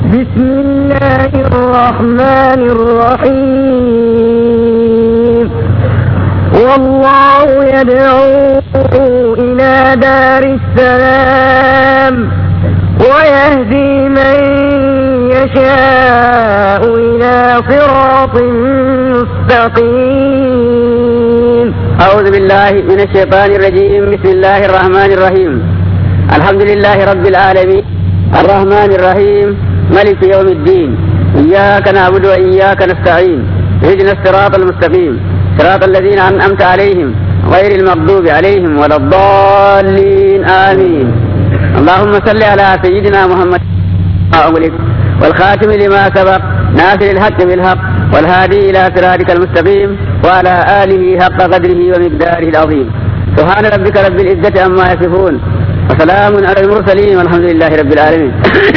بسم الله الرحمن الرحيم والله يدعو إلى دار السلام ويهدي من يشاء إلى صراط مستقيم أعوذ بالله من الشيطان الرجيم بسم الله الرحمن الرحيم الحمد لله رب العالمين الرحمن الرحيم ملك يوم الدين إياك نعبد وإياك نستعين اهدنا الصراط المستقيم صراط الذين أنعمت عليهم غير المغضوب عليهم ولا الضالين آمين اللهم صل على سيدنا محمد أغلق والخاتم لما سبق ناصر الحق بالحق والهادي إلى صراطك المستقيم وعلى آله حق قدره ومقداره العظيم سبحان ربك رب العزة عما يصفون وسلام على المرسلين والحمد لله رب العالمين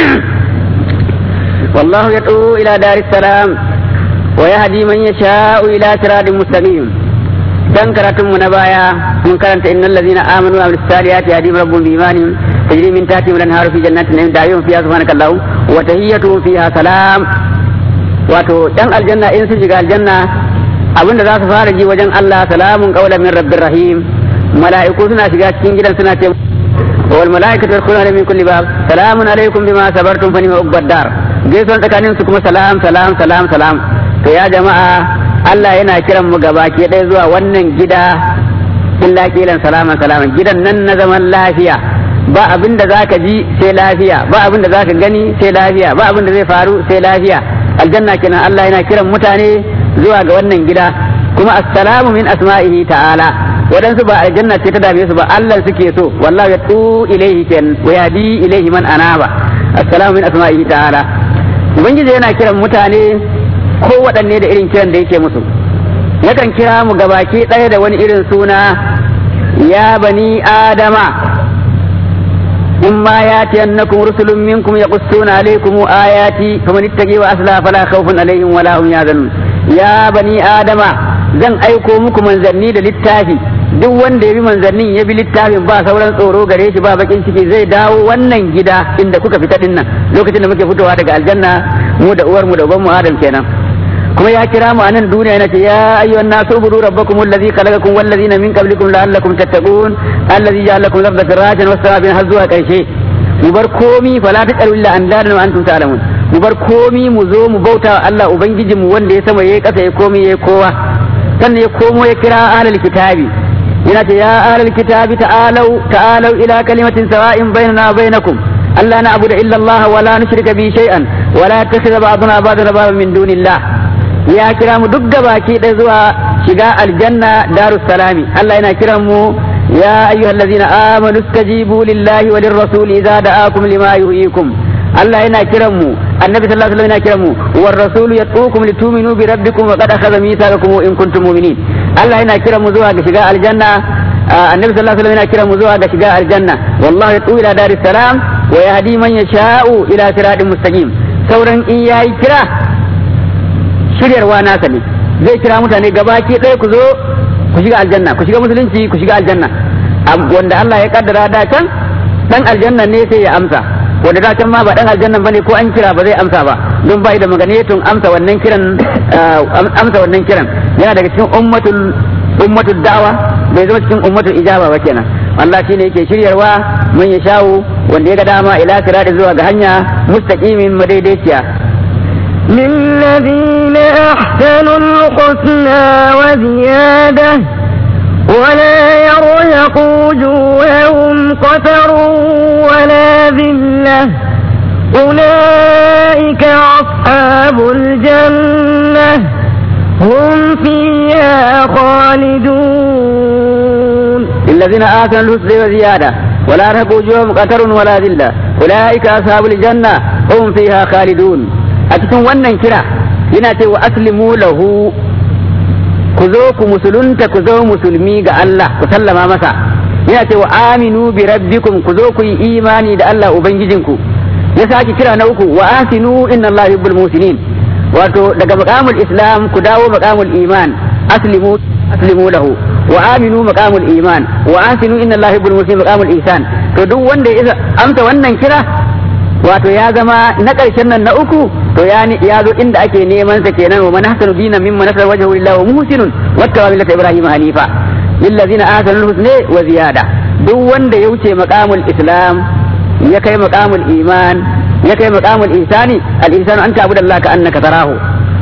والله يدعو إلى دار السلام ويهدي من يشاء إلى صراط مستقيم dan karatun mu na baya mun karanta innal ladina amanu wa amilus salihati yahdihim rabbuhum bi imanihim tajri min tahtihim al-anharu fi jannatin na'im da'ihum fiha subhanakallahu wa tahiyyatuhum fiha salam wato dan aljanna in sun shiga aljanna abinda za su fara ji wajen Allah salamun qawlan min rabbir rahim mala'iku suna shiga cikin gidan suna ce wal mala'ikatu yadkhuluna min kulli bab salamun alaikum bima sabartum fa ni'ma uqbad dar gaisuwan tsakanin su kuma salam salam salam salam to ya jama'a Allah yana kiran mu gaba ke ɗaya zuwa wannan gida illa kilan salaman salaman gidan nan na zaman lafiya ba abin da zaka ji sai lafiya ba abin da zaka gani sai lafiya ba abin da zai faru sai lafiya aljanna kenan Allah yana kiran mutane zuwa ga wannan gida kuma assalamu min asma'ihi ta'ala waɗansu ba aljanna ce ta dame su ba Allah suke so wallahi ya tu ilaihi ken wa yadi ilaihi man anaba assalamu min asma'ihi ta'ala ubangiji yana kiran mutane ko waɗanne da irin kiran da yake musu yakan kira mu gabaki ɗaya da wani irin suna ya bani adama in ma ya tiyannakum rusulun minkum yaqussuna alaykum ayati faman ittaqi wa asla fala khawfun alaihim wala hum yahzanun ya bani adama zan aiko muku manzanni da littafi duk wanda ya bi manzannin ya bi littafin ba sauran tsoro gare shi ba bakin ciki zai dawo wannan gida inda kuka fita din nan lokacin da muke fitowa daga aljanna mu da uwar mu da uban mu adam kenan kuma ya kira mu a nan duniya yana ce ya ayyuhan nasu budu rabbakum allazi khalaqakum wal ladina min qablikum la'allakum tattaqun allazi ja'ala lakum al-ardha firashan was samaa har zuwa karshe mu bar komi fala tajalu illa andadan wa antum ta'lamun mu bar komi mu zo mu bauta wa Allah ubangijin mu wanda ya sama yayi kasa ya komi yayi kowa sannan ya komo ya kira ahlul kitabi yana ce ya ahlul kitabi ta'alu ta'alu ila kalimatin sawa'in bainana wa bainakum alla na'budu illa Allah wa la nushrika bi shay'an wa la yattakhidha ba'duna ba'dan baban min dunillah ya kira mu duk gabaki ɗaya zuwa shiga aljanna darus salami Allah yana kiran mu ya ayyuhal ladzina amanu istajibu lillahi wa lirrasul idza da'akum lima yuhyikum Allah yana kiran mu annabi sallallahu alaihi wasallam yana kiran mu war rasul yatukum litu'minu bi rabbikum wa qad akhadha mithaqakum in kuntum mu'minin Allah yana kiran mu zuwa ga shiga aljanna annabi sallallahu alaihi wasallam yana kiran mu zuwa ga shiga aljanna wallahu yatu ila daris salam wa yahdi man yasha'u ila siratin mustaqim sauran in yayi kira shiryarwa nasa ne zai kira mutane gabaki ɗaya ku zo ku shiga aljanna ku shiga musulunci ku shiga aljanna wanda Allah ya kaddara da can dan aljanna ne sai ya amsa wanda da can ma ba dan aljanna bane ko an kira ba zai amsa ba don bai da maganetun amsa wannan kiran amsa wannan kiran yana daga cikin ummatul ummatul da'wa bai zama cikin ummatul ijaba ba kenan Allah shine yake shiryarwa man ya shawo wanda ya ga dama ila sirati zuwa ga hanya mustaqimin madaidaiciya للذين أحسنوا الحسنى وزيادة ولا يرهق وجوههم قتر ولا ذلة أولئك أصحاب الجنة هم فيها خالدون للذين آتوا الحسنى وزيادة ولا يرهق وجوههم قتر ولا ذلة أولئك أصحاب الجنة هم فيها خالدون a cikin wannan kira yana ce wa aslimu lahu ku zo ku musulunta ku zo musulmi ga Allah ku sallama masa yana ce wa aminu bi rabbikum ku zo ku yi imani da Allah ubangijinku ya sake kira na uku wa asinu inna Allah yuhibbul musinin wato daga maqamul islam ku dawo maqamul iman aslimu aslimu lahu wa aminu maqamul iman wa asinu inna Allah yuhibbul musinin maqamul ihsan to duk wanda ya amsa wannan kira wato ya zama na ƙarshen nan na uku to ya ya zo inda ake neman sa kenan wa man hasanu dinan mimman nasara wajhu lillahi wa muhsinun wattawa millata ibrahim hanifa lillazina ahsanu husna wa ziyada duk wanda ya wuce maqamul islam ya kai maqamul iman ya kai maqamul ihsani al ihsanu an ta'budu allaha ka annaka tarahu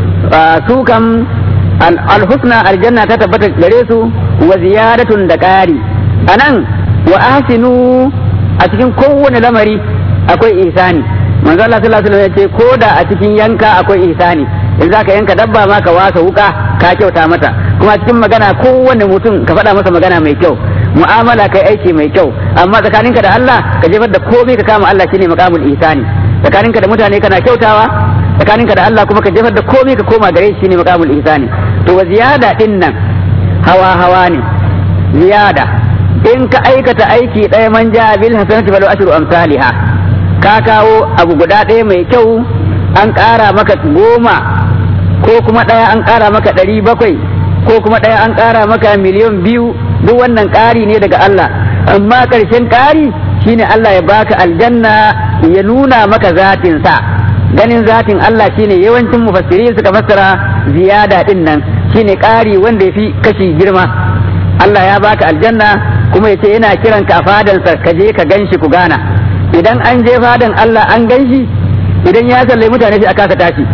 su kam al husna aljanna ta tabbata gare su wa ziyadatun da ƙari anan wa ahsinu a cikin kowane lamari akwai ihsani manzo Allah sallallahu alaihi wasallam ya ce ko da a cikin yanka akwai ihsani in zaka yanka dabba ma ka wasa wuka ka kyauta mata kuma cikin magana kowane mutum ka faɗa masa magana mai kyau mu'amala kai aiki mai kyau amma tsakaninka da Allah ka jefar da komai ka kama Allah shine maqamul ihsani tsakaninka da mutane kana kyautawa tsakaninka da Allah kuma ka jefar da komai ka koma gare shi shine maqamul ihsani to wa ziyada din nan hawa hawa ne ziyada in ka aikata aiki ɗaya man ja bil hasanati falu ashru amsalha ka kawo abu guda ɗaya mai kyau an ƙara maka goma ko kuma ɗaya an ƙara maka ɗari bakwai ko kuma ɗaya an ƙara maka miliyan biyu duk wannan ƙari ne daga Allah amma ƙarshen ƙari shine Allah ya baka aljanna ya nuna maka zatin sa ganin zatin Allah shine yawancin mufassiri suka fassara ziyada din nan shine ƙari wanda ya fi kashi girma Allah ya baka aljanna kuma ya ce yana kiran ka a fadansa ka je ka ganshi ku gana idan an je fadan Allah an ganshi idan ya sallai mutane sai a kasa tashi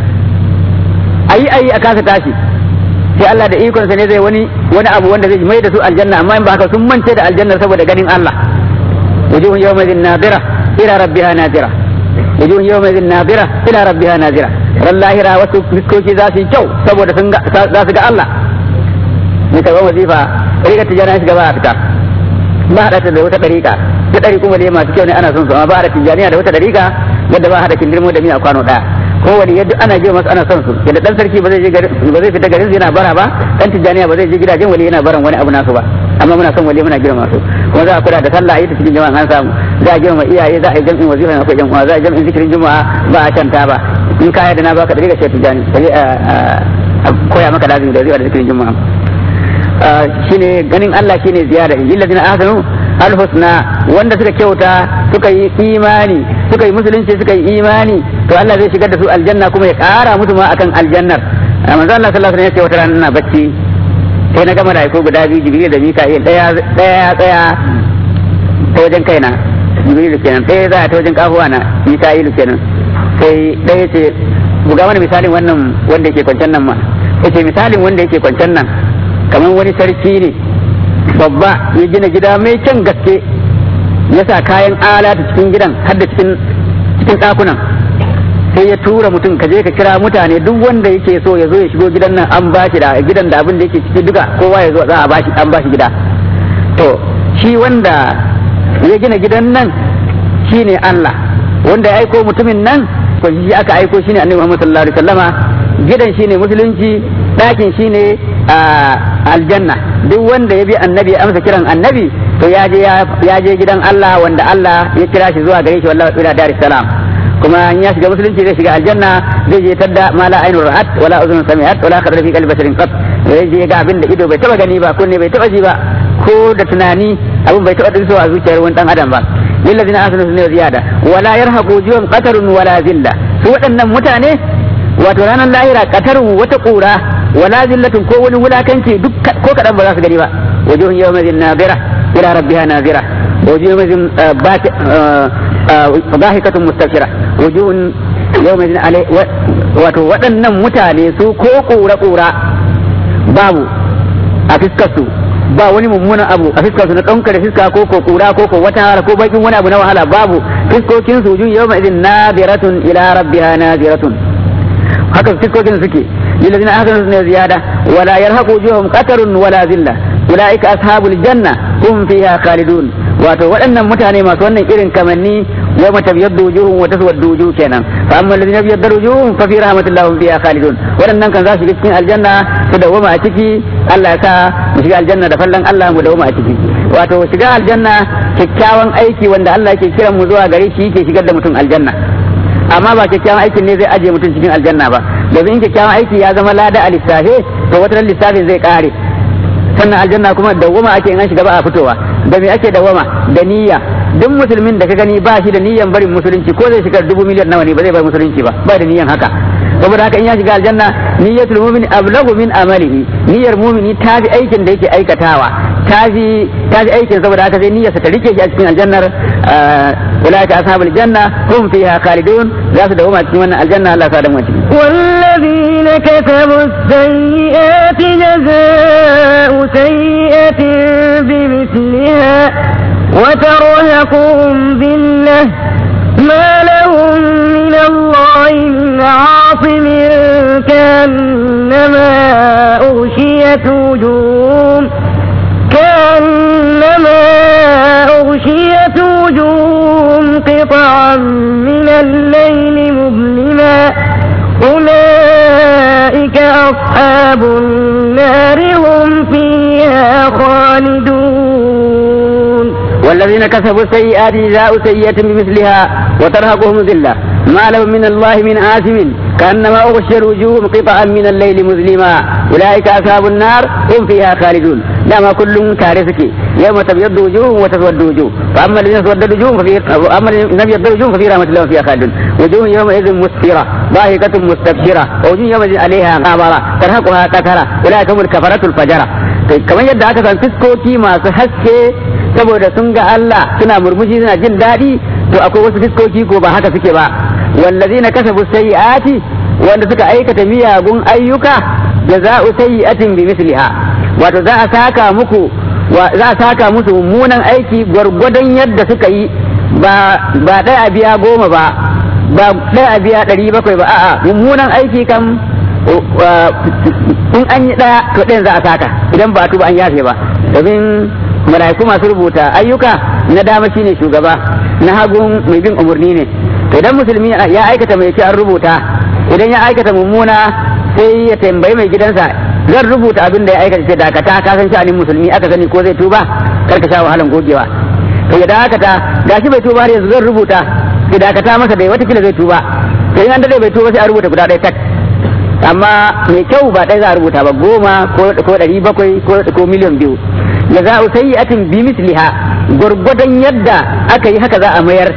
ayi ayi a kasa tashi sai Allah da ikonsa ne zai wani wani abu wanda zai mai da su aljanna amma in ba haka sun mance da aljanna saboda ganin Allah wujuhun yawmin nadira ila rabbiha nadira wujuhun yawmin nadira ila rabbiha nadira ran lahira wasu fiskoki za su yi kyau saboda sun za su ga Allah ni karɓar wazifa riga tijana shiga ba a fita ba haɗa ta da wata ɗariƙa ta ɗari kuma dai masu kyau ne ana son su amma ba haɗa tijaniya da wata ɗariƙa wadda ba haɗa kindirmo da miya kwano ɗaya ko wani yadda ana je masu ana son su yadda ɗan sarki ba zai je ba zai fita garin yana bara ba ɗan tijaniya ba zai je gidajen wali yana baran wani abu nasu ba amma muna son wali muna girma su kuma za a kula da sallah a yi ta cikin jama'a an samu za a girma iyaye za a yi jam'in wazifa na akwai jama'a za a yi jam'in zikirin juma'a ba a canta ba in kaya da na baka ɗariƙa ce tijani a koya maka lazimi da wazifa da zikirin juma'a shine ganin Allah shine ziyara in ladina ahsanu alhusna wanda suka kyauta suka yi imani suka yi musulunci suka yi imani to Allah zai shigar da su aljanna kuma ya kara musu ma akan aljannar manzo Allah sallallahu alaihi wasallam ya ce wata rana ina bacci sai na gama rayuwa guda biyu jibril da mika'il daya daya tsaya ta wajen kaina jibril kenan daya za ta wajen kafuwa na mika'il kenan sai daya ce buga wani misalin wannan wanda yake kwancen nan ma yace misalin wanda yake kwancen nan kamar wani sarki ne babba ya gina gida mai kyan gaske ya sa kayan alata cikin gidan har da cikin cikin ɗakunan sai ya tura mutum ka je ka kira mutane duk wanda yake so ya zo ya shigo gidan nan an bashi da gidan da abin da yake ciki duka kowa ya zo za a bashi an bashi gida to shi wanda ya gina gidan nan shine Allah wanda ya aiko mutumin nan ko shi aka aiko shine Annabi Muhammad sallallahu alaihi wasallama gidan shine musulunci ɗakin shine aljanna duk wanda ya bi annabi ya amsa kiran annabi to ya je ya je gidan Allah wanda Allah ya kira shi zuwa gare shi wallahi ila dar salam kuma in ya shiga musulunci zai shiga aljanna zai je tadda ma la ainur ra'at wala uzun sami'at wala khadra fi qalbi basharin qat zai je ga abin da ido bai taba gani ba kunne bai taba ji ba ko da tunani abin bai taba dinso a zuciyar wani dan adam ba lillazina asanu sunna ziyada wala yarhaqu juwan qatarun wala zilla su waɗannan mutane wato ranar lahira qatarun wata ƙura wala zillatun ko wani wulakanci duk ko kadan ba za su gani ba wujuhun yawmin nadira ila rabbiha nazira wujuhun yawmin dhahikatun mustabshira wujuhun yawmin alai wato waɗannan mutane su ko kura kura babu a fiskar su ba wani mummunan abu a fiskar su na ɗaukar da fiska ko ko kura ko ko wata wahala ko bakin wani abu na wahala babu fiskokin su wujuhun yawmin nadiratun ila rabbiha naziratun haka fiskokin suke للذين آخروا من زيادة ولا يرهق وجوههم قتر ولا ذلة أولئك أصحاب الجنة هم فيها خالدون wato waɗannan mutane masu wannan irin kamanni yau mata biyar da wujuhun wata suwar wujuh kenan fa amma ladina biyar da wujuhun fa fi rahmatullahi hum fiha khalidun waɗannan kan za su shiga cikin aljanna su dawwama a ciki Allah ya sa mu shiga aljanna da fallan Allah mu dawwama a ciki wato shiga aljanna kyakkyawan aiki wanda Allah yake kiran mu zuwa gare shi yake shigar da mutum aljanna amma ba kyakkyawan aikin ne zai ajiye mutum cikin aljanna ba domin in kyakkyawan aiki ya zama lada a lissafe to wata lissafin zai kare sannan aljanna kuma dawwama ake in an shiga ba a fitowa da me ake dawwama da niyya duk musulmin da ka gani ba shi da niyyar barin musulunci ko zai shiga dubu miliyan nawa ne ba zai bar musulunci ba ba da niyyar haka saboda haka in ya shiga aljanna niyyatul mu'min ablagu min amalihi niyyar mu'mini ta fi aikin da yake aikatawa ta fi ta fi aikin saboda haka sai niyyarsa ta rike shi a cikin aljannar ulaika ashabul janna hum fiha khalidun za su dawo cikin wannan aljanna Allah ya sa da mu ciki والذين كتبوا السيئات جزاء سيئة بمثلها وترهقهم ذلة ما لهم من الله من عاصم كأنما أغشيت وجوههم كأنما أغشيت وجوههم قطعا من الليل مظلما أولئك أصحاب النار هم فيها خالدون والذين كسبوا السيئات جزاء سيئة بمثلها وترهقهم ذلة ما لهم من الله من آثم كأنما أغشي وجوههم قطعا من الليل مظلما أولئك أصحاب النار هم فيها خالدون دام كل كارثك يوم تبيض وجوه وتسود وجوه فأما الذين اسودت وجوههم ففي أما الذين ابيض وجوههم ففي رحمة الله فيها خالدون وجوه يومئذ مسفرة ضاحكة مستبشرة ووجوه يومئذ عليها غابرة ترهقها قترة أولئك هم الكفرة الفجرة kamar yadda aka san fiskoki masu haske saboda sun ga Allah suna murmushi suna jin daɗi to akwai wasu fiskoki ko ba haka suke ba wallazina kasabu sayyi'ati wanda suka aikata miyagun ayyuka jaza'u sayyi'atin bi misliha wato za a saka muku za a saka musu mummunan aiki gwargwadon yadda suka yi ba ba ɗaya a biya goma ba ba ɗaya a biya ɗari bakwai ba a'a mummunan aiki kam in an yi ɗaya to ɗayan za a saka idan ba a tuba an yafe ba domin mala'iku masu rubuta ayyuka na dama shine shugaba na hagun mai bin umarni ne to idan musulmi ya aikata mai ce an rubuta idan ya aikata mummuna sai ya tambayi mai gidansa zan rubuta abin da ya aikata ce dakata ka san sha'anin musulmi aka sani ko zai tuba kar ka sha wahalan gogewa to ya dakata gashi bai tuba har yanzu zan rubuta ya dakata masa dai watakila zai tuba to in an dade bai tuba sai a rubuta guda ɗaya tak amma mai kyau ba ɗaya za a rubuta ba goma ko ɗari bakwai ko miliyan biyu ya za a sayyi'atin bi misliha gwargwadon yadda aka yi haka za a mayar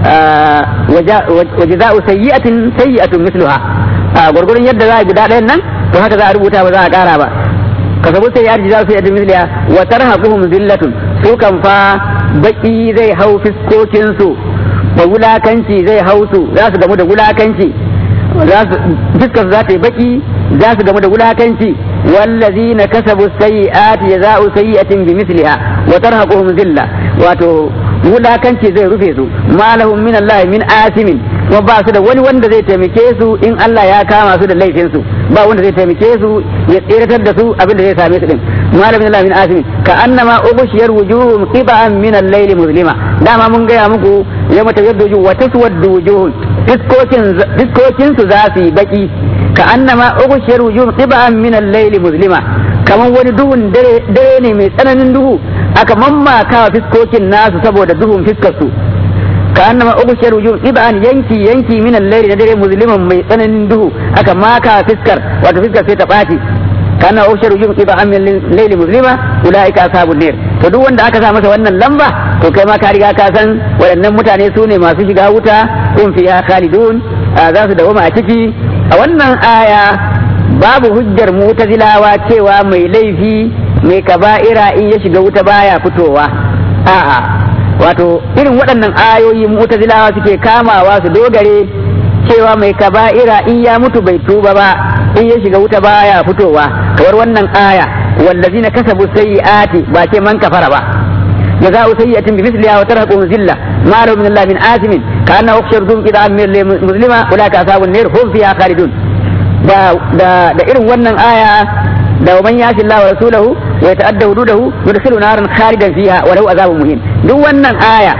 waje za a sayyi'atin sayyi'atun misluha gwargwadon yadda za a guda ɗayan nan to haka za a rubuta ba za a ƙara ba ka sabu sayyi'atin za a sayyi'atin misliha wa tarhaquhum zillatun su kan fa baki zai hau fiskokinsu da wulakanci zai hau su za su gamu da wulakanci fuskar za ta yi baki za su gamu da wulakanci wallazi na kasabu sayyi'ati jaza'u sayyi'atin bi misliha wa tarhaquhum zilla wato wulakanci zai rufe su ma lahum min Allah min asimin kuma ba su da wani wanda zai taimake su in Allah ya kama su da laifin su ba wanda zai taimake su ya tseratar da su abin da zai same su din ma lahum min Allah min asimin ka annama ubushiyar wujuhum qiba'an min al-layli muslima dama mun gaya muku yawma tabyaddu wujuh wa taswaddu wujuh fiskokin su za su yi baki ka annama ugushiyar wujuh qiba'an min al-layl muslima kaman wani duhun dare ne mai tsananin duhu aka mammaka wa fiskokin nasu saboda duhun fiskar su ka annama ugushiyar wujuh qiba'an yanki yanki min al-layl na dare musliman mai tsananin duhu aka maka fiskar wato fiskar sai ta baci kana ushar wujuh qiba'an min al-layl muslima ulaika ashabun nar to duk wanda aka sa masa wannan lamba to kai ma ka riga ka san waɗannan mutane su ne masu shiga wuta kun fiya khalidun za su dawoma a ciki a wannan aya babu hujjar mutazilawa cewa mai laifi mai kaba'ira in ya shiga wuta baya fitowa a'a wato irin waɗannan ayoyi mutazilawa suke kamawa su dogare cewa mai kaba'ira in ya mutu bai tuba ba in ya shiga wuta baya fitowa kamar wannan aya wallazina kasabu sayyi'ati ba ce man kafara ba جزاء سيئة بمثلها وترهقهم ذلة ما له من الله من آثم كأنه أخشر ذوم إذا أمير مسلمة أولئك أصحاب النار هم فيها خالدون da da da irin wannan aya da man yashi Allah wa rasulahu wa yata'adda hududahu yudkhilu naran khalidan fiha wa lahu azabun muhin duk wannan aya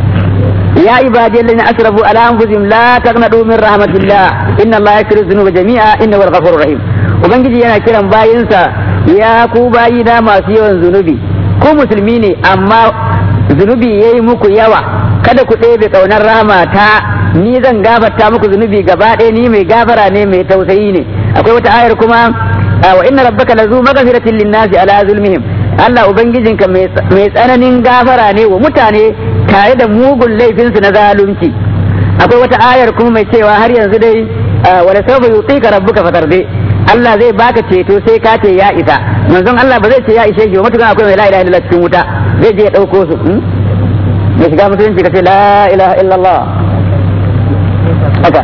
ya ibadi alladhina asrafu ala anfusihim la taqnatu min rahmatillah inna Allah yaghfiru dhunuba jami'a innahu al-ghafurur rahim ubangiji yana kiran bayinsa ya ku bayina masu yawan zunubi ku musulmi ne amma zunubi ya yi muku yawa kada ku ɗebe ƙaunar rama ta ni zan gafarta muku zunubi gaba ɗaya ni mai gafara ne mai tausayi ne akwai wata ayar kuma wa inna rabbaka lazu maghfiratin linnasi ala zulmihim Allah ubangijinka mai tsananin gafara ne wa mutane tare da mugun laifinsu na zalunci akwai wata ayar kuma mai cewa har yanzu dai wala sawfa yutika rabbuka fatarde Allah zai baka ceto sai ka ce ya isa manzon Allah ba zai ce ya ishe shi ba mutukan akwai mai la ilaha illallah cikin wuta zai je ya dauko su ya shiga musulunci ka ce la ilaha illallah haka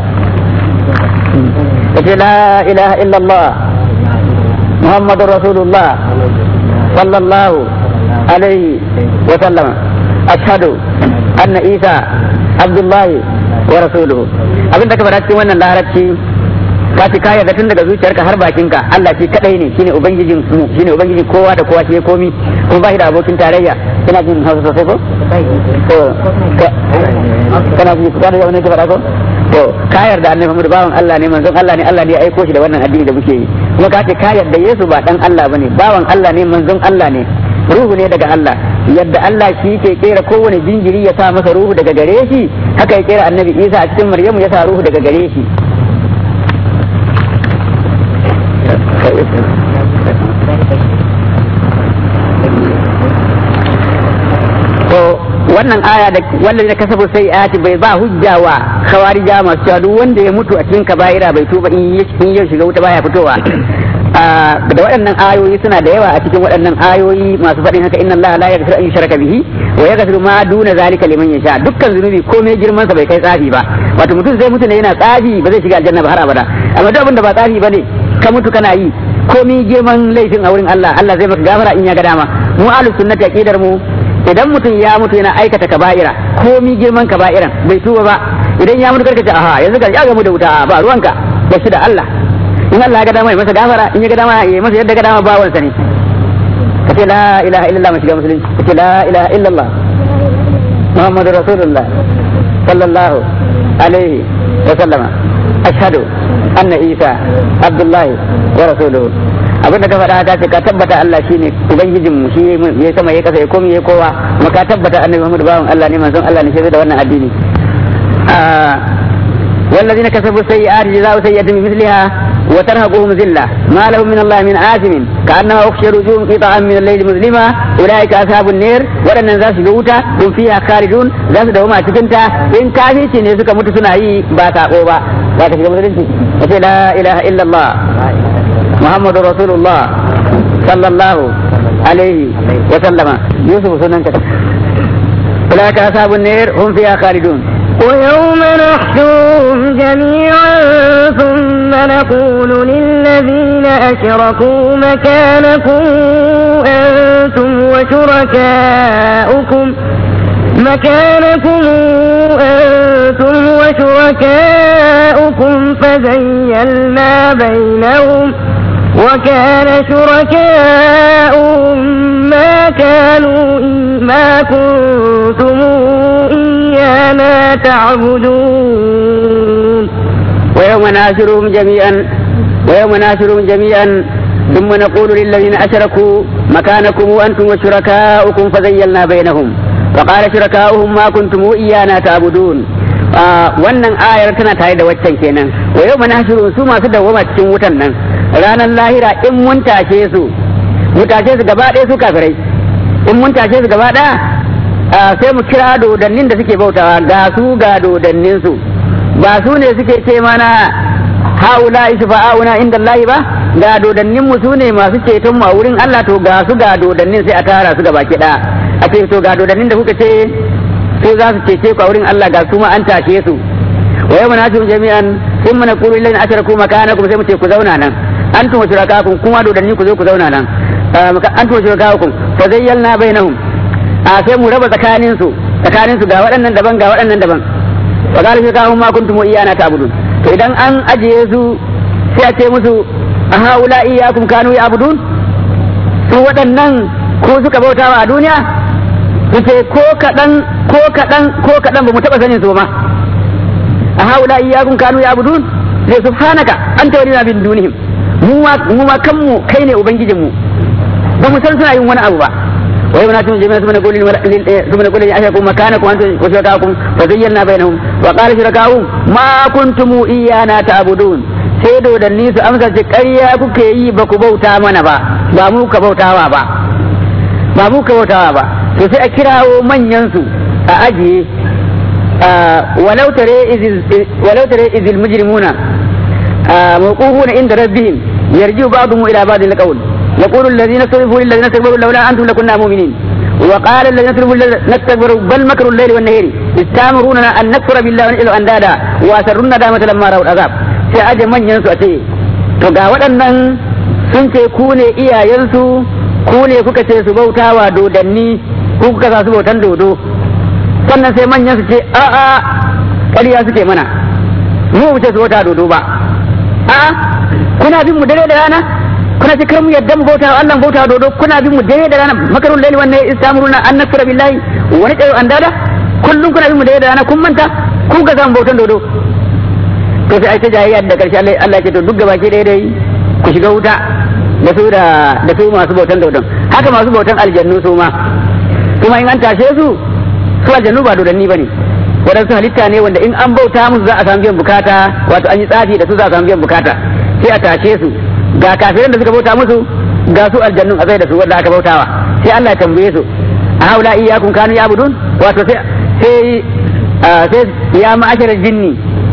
ka ce la ilaha illallah muhammadur rasulullah sallallahu alaihi wa sallama ashhadu anna isa abdullahi wa rasuluhu abin da ka faɗa cikin wannan larabci ka ci kaya tun daga zuciyarka har bakinka Allah shi kadai ne shine ubangijin mu shine ubangijin kowa da kowa shi komi kuma ba shi da abokin tarayya kana jin hausa sosai ko to kana ji kana ji wannan ke faɗa ko to ka yarda annabi Muhammad bawan Allah ne manzon Allah ne Allah ne ya aiko shi da wannan addini da muke yi kuma ka ce ka yarda Yesu ba dan Allah bane bawan Allah ne manzon Allah ne ruhu ne daga Allah yadda Allah shi ke kera kowane jinjiri ya sa masa ruhu daga gare shi haka ya kera annabi Isa a cikin Maryamu ya sa ruhu daga gare shi to wannan aya da wanda ya kasabu sai ayati bai ba hujja wa khawarija masu cewa duk wanda ya mutu a cikin kaba'ira bai tuba in ya shiga wuta baya fitowa da waɗannan ayoyi suna da yawa a cikin waɗannan ayoyi masu faɗin haka inna Allah la yaghfiru an yushraka bihi wa yaghfiru ma duna zalika liman yasha dukkan zunubi komai girman sa bai kai tsafi ba wato mutum zai mutu ne yana tsafi ba zai shiga aljanna ba har abada amma duk abin da ba tsafi bane ka mutu kana yi komai girman laifin a wurin Allah Allah zai maka gafara in ya ga dama mu ahlus sunnati aqidar mu idan mutum ya mutu yana aikata kaba'ira komai girman kaba'iran bai tuba ba idan ya mutu karkace aha yanzu ka ya gamu da wuta ba ruwanka ba shi da Allah in Allah ya ga dama ya masa gafara in ya ga dama ya masa yadda ga dama bawansa ne kace la ilaha illallah mu shiga musulunci kace la ilaha illallah muhammadu rasulullah sallallahu alaihi wa sallama ashhadu anna isa abdullahi wa rasuluhu abin da ka faɗa ka ce ka tabbata Allah shine ubangijin mu shi ya sama ya kasa ya komi ya kowa kuma ka tabbata annabi Muhammad bawan Allah ne manzon Allah ne shi da wannan addini والذين كسبوا السيئات جزاء سيئة بمثلها وترهقهم ذلة ما لهم من الله من آثم كأنما أخشى وجوههم قطعا من الليل مظلما أولئك أصحاب النير ولن ذات جوتا هم فيها خالدون ذات دوما تكنتا إن كافي شيء سكا متسنا أي باتا قوبا باتا شكا متسنا لا إله إلا الله محمد رسول الله صلى الله عليه وسلم يوسف سنن أولئك أصحاب النير هم فيها خالدون ويوم نحشرهم جميعا ثم نقول للذين أشركوا مكانكم أنتم وشركاؤكم مكانكم أنتم وشركاؤكم فزيلنا بينهم وكان شركاؤهم ما كانوا ما كنتم إيانا تعبدون ويوم ناشرهم جميعا ويوم ناشرهم جميعا ثم نقول للذين أشركوا مكانكم وأنتم وشركاؤكم فزيلنا بينهم وقال شركاؤهم ما كنتم إيانا تعبدون wannan ayar tana tare da waccan kenan wa yau manashirun su masu dawwama cikin wutan nan ranar lahira in mun tashe su mu tashe su gaba ɗaya su kafirai in mun tashe su gaba ɗaya sai mu kira dodannin da suke bautawa ga su ga dodannin su ba su ne suke ce mana haula shufa'auna inda Allah ba ga dodannin mu su ne masu ceton mu a wurin Allah to ga su ga dodannin sai a tara su gaba ki ɗaya a ce to ga dodannin da kuka ce su za su cece ku a wurin Allah ga su ma an tashe su wa yau munasibun jami'an sun mana kulu lillahi asharaku makanakum sai mu ce ku zauna nan antum wa shurakakum kuma dodanni ku zo ku zauna nan antum wa shurakakum fa zayyalna bainahum a sai mu raba tsakanin su tsakanin su ga waɗannan daban ga waɗannan daban wa qala shurakakum ma kuntum iyana ta'budun to idan an ajiye su sai a ce musu a haula iyyakum kanu ya'budun su waɗannan ko suka bautawa a duniya su ce ko kaɗan ko kaɗan ko kaɗan ba mu taɓa sanin su ba a haula iyyakum kanu ya'budun sai subhanaka anta walina bin dunihim mu ma kanmu kai ne ubangijinmu ba mu san suna yin wani abu ba wai muna tun jami'a sumana kulli sumana kulli ya ashakum makanakum antum wa shurakakum fa zayyana bainahum wa qala shurakahum ma kuntum iyana ta'budun sai dodanni su amsa ce ƙarya kuke yi ba ku bauta mana ba ba mu ka bautawa ba ba mu ka bautawa ba to sai a kirawo manyan su a ajiye walau tare izil walau tare izil mujrimuna موقوفون عند ربهم يرجع بعضهم الى بعض القول يقول الذين استضعفوا للذين استكبروا لولا انتم لكنا مؤمنين وقال الذين استضعفوا نستكبروا بل مكروا الليل والنهار استامروننا ان نكفر بالله ونجعل اندادا واسروا الندامة لما راوا العذاب sai aje manyan su a ce to ga waɗannan sun ce ku ne iyayensu ku ne kuka ce su bautawa dodanni ku kuka sa su bautan dodo sannan sai manyan su ce a'a ƙarya suke mana mu wuce su bauta dodo ba a'a kuna bin mu dare da rana kuna ce kar mu yadda mu bauta Allah bauta dodo kuna bin mu dare da rana makarun laili wannan istamuruna an nakfura billahi wa naqayu andada kullum kuna bin mu dare da rana kun manta ku ga zan bautan dodo to sai ai ta jayayya da karshe Allah Allah ya ce to duk gaba ke dai dai ku shiga wuta da su da da su masu bautan dodon haka masu bautan aljannu su ma kuma in an tashe su su aljannu ba dodanni bane waɗansu halitta ne wanda in an bauta musu za a samu biyan bukata wato an yi tsafi da su za a samu biyan bukata sai a tashe su ga kafiran da suka bauta musu ga su aljannun a zai da su wanda aka bautawa sai Allah ya tambaye su a haula iyyakum kanu ya'budun wato sai sai sai ya ma'asharal jinni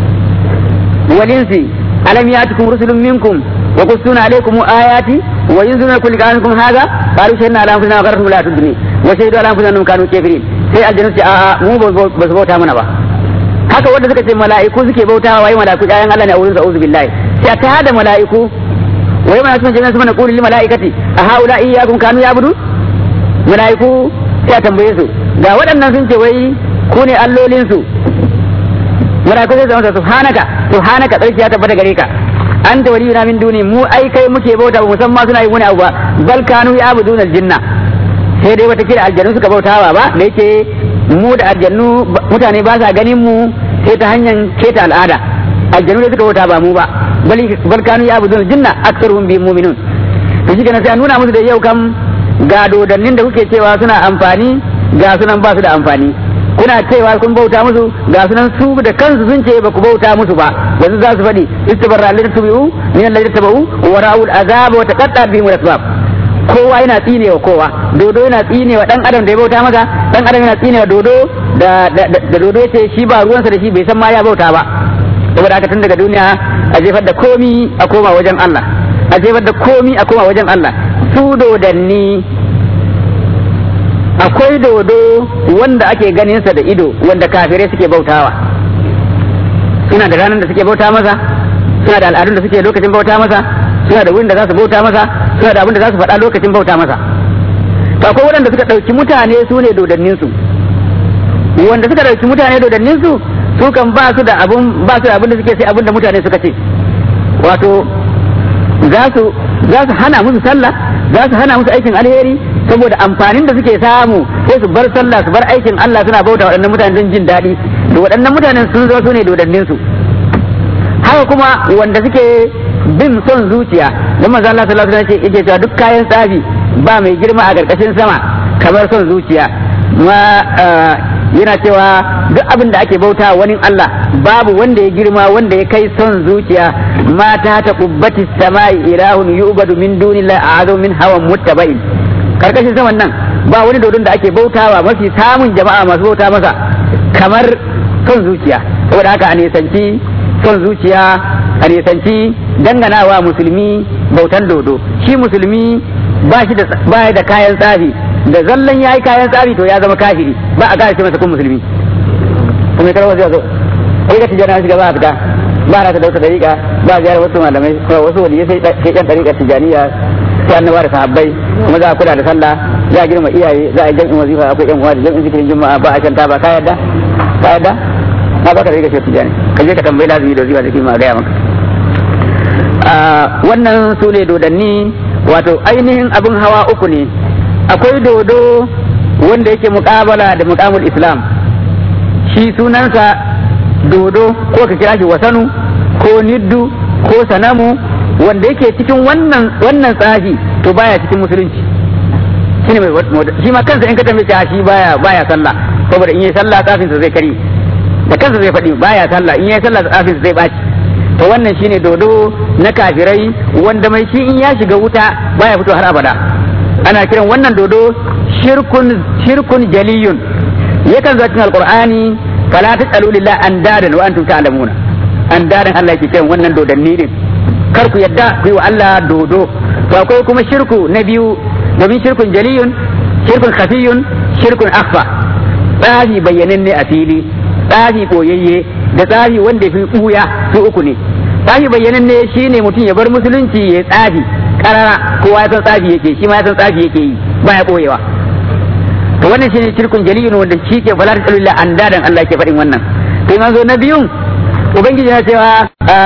wal insi alam ya'tikum rusulun minkum wa qussuna alaykum ayati wa yunziluna kulli qanakum hadha qalu shahidna ala anfusina wa qarratu la tudni wa shahidu ala anfusina annahum kanu kafirin sai aljannu ce a'a mu ba su bauta mana ba haka wanda suka ce mala'iku suke bautawa wai mala'iku ƴaƴan Allah ne a wurin sa'uzu billahi sai ta hada mala'iku wai mala'iku sun jami'a su mana qulil mala'ikati a haula iyyakum kanu ya'budu mala'iku sai a tambaye su ga waɗannan sun ce wai ku ne allolin su mala'iku sai zama subhanaka subhanaka tsarki ya tabbata gare ka anta waliyuna min duni mu ai kai muke bauta ba musamman suna yi wani abu ba bal kanu ya'buduna al-jinna sai dai wata kira aljannu suka bautawa ba da yake mu da aljannu mutane ba sa ganin mu sai ta hanyar keta al'ada aljannu ne suka bauta ba mu ba bal kanu ya abudun jinna aksaruhum bi mu'minun to shi sai a nuna musu da yau kam ga dodannin da kuke cewa suna amfani ga sunan ba su da amfani kuna cewa kun bauta musu ga sunan su da kansu sun ce ba ku bauta musu ba yanzu za su faɗi istabarra alladhi tubi'u min alladhi tabau wa ra'ul azab wa taqatta bihim al-asbab kowa yana tsinewa kowa dodo yana tsinewa dan adam da ya bauta masa dan adam yana tsinewa dodo da da dodo yace shi ba ruwansa da shi bai san ma ya bauta ba saboda haka tun daga duniya a jefar da komi a koma wajen Allah a jefar da komi a koma wajen Allah su dodanni akwai dodo wanda ake ganin sa da ido wanda kafirai suke bautawa suna da ranar da suke bauta masa suna da al'adun da suke lokacin bauta masa suna da wurin da za su bauta masa suna da abin da za su faɗa lokacin bauta masa to akwai waɗanda suka ɗauki mutane su ne dodannin su wanda suka ɗauki mutane dodannin su su kan ba su da abin ba su da abin da suke sai abin da mutane suka ce wato za su za su hana musu sallah za su hana musu aikin alheri saboda amfanin da suke samu sai su bar sallah su bar aikin Allah suna bauta waɗannan mutane don jin daɗi to waɗannan mutanen sun zo su ne dodannin su haka kuma wanda suke bin son zuciya don manzo Allah sallallahu alaihi wasallam yake cewa duk kayan tsafi ba mai girma a karkashin sama kamar son zuciya ma yana cewa duk abin da ake bauta wani Allah babu wanda ya girma wanda ya kai son zuciya mata ta kubbati samai ilahun yu'badu min dunillahi a'azu min hawan muttaba'in karkashin saman nan ba wani dodon da ake bautawa mafi samun jama'a masu bauta masa kamar son zuciya saboda haka a nisanci son zuciya a nisanci danganawa musulmi bautan dodo shi musulmi ba shi da ba da kayan tsafi da zallan ya yi kayan tsafi to ya zama kafiri ba a gane masa kun musulmi kuma kar wasu yazo ai ga tijana shiga ba a fita ba na ta dauka dariƙa ba ziyarar wasu malamai kuma wasu waliyai sai sai yan dariƙa tijaniya sai annaba da sahabbai kuma za a kula da sallah za a girma iyaye za a yi jam'in wazifa akwai yan uwa da jam'in zikirin juma'a ba a shanta ba ka yadda ka yadda na baka dariƙa shi tijani ka je ka tambayi lazumi da wazifa da kima a gaya maka wannan su ne dodanni wato ainihin abin hawa uku ne akwai dodo wanda yake muƙabala da muƙamul islam shi sunansa dodo ko ka kira shi wasanu ko niddu ko sanamu wanda yake cikin wannan wannan tsafi to baya cikin musulunci shine mai shi ma kansa in ka tambaye shi baya baya sallah saboda in yi sallah tsafinsa zai kari da kansa zai faɗi baya sallah in yi sallah tsafinsa zai ɓaci to wannan shine dodo na kafirai wanda mai shi in ya shiga wuta baya fito har abada ana kiran wannan dodo shirkun shirkun jaliyun yakan zo cikin alqur'ani fala tasalu lillahi andadan wa antum ta'lamuna andadan Allah yake cewa wannan dodanni ne kar ku yadda ku yi wa Allah dodo to akwai kuma shirku na biyu domin shirkun jaliyun shirkun khafiyun shirkun akhfa tsafi bayyanan ne a fili tsafi boyayye da tsafi wanda fi ɓuya su uku ne tsafi bayyanan ne shine mutum ya bar musulunci ya tsafi karara kowa ya san tsafi yake shi ma ya san tsafi yake yi baya ɓoyewa to wannan shine shirkun jaliyun wanda shi ke fala ta tsalula an dadan Allah ke faɗin wannan to in zo na biyun ubangiji ya cewa